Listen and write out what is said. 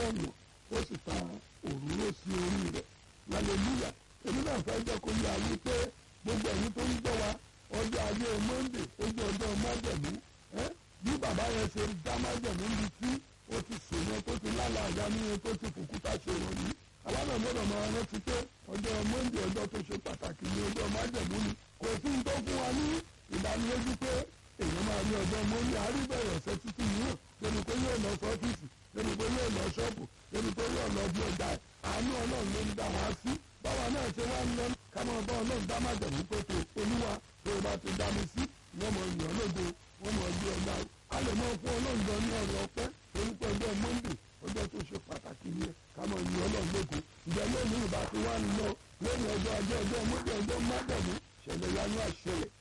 ọ̀nà ó sì ta òróró sí orí rẹ̀ hallelujah èmi náà fẹ́ jẹ́ kó yá yí pé gbogbo ẹ̀yin tó ń gbọ́ wa ọjọ́ ayé monday ó jẹ́ ọjọ́ májẹ̀mú bí bàbá yẹn ṣe dá májẹ̀mú níbi tí ó ti sèyàn tó ti lálẹ́ àyà níyẹn tó ti fòkúta ṣe ìrọ̀lì àwa náà gbọ́dọ̀ máa rántí pé ọjọ́ monday ọjọ́ tó ṣe pàtàkì ní ọjọ́ májẹ̀mú ni kò sí ní tó fún wa ní ìdánilójú pé èèyàn máa rí ọjọ́ monday àríbẹ̀rẹ̀ ọ̀sẹ̀ títí mìíràn débi pé yóò lọ sọ́fíìsì débi pé yóò lọ ṣọ́ọ̀bù débi pé yóò lọ bí ọjà àánú ọlọ́run ló ń dá wa sí báwa náà ṣe wá ń lọ ká máa bá ọlọ́run dá májẹ̀mú pé tó olúwa tó o bá ti dá mi sí wọ́n mọ ìyàn lógo wọ́n mọ bí ọjà a lè mọ fún ọlọ́run gan ní ọ̀rọ̀ ọpẹ́ torí pé ọjọ́ monday ọjọ́ tó ṣe pàtàkì ni ká mọ ìyàn ọlọ́run lógo ìjẹ́ lónìí ìbá ti wá ń lọ lónìí ọjọ́ ajé ọjọ́ monday ọjọ́ májẹ̀mú ṣẹlẹ̀ yánú àṣẹlẹ̀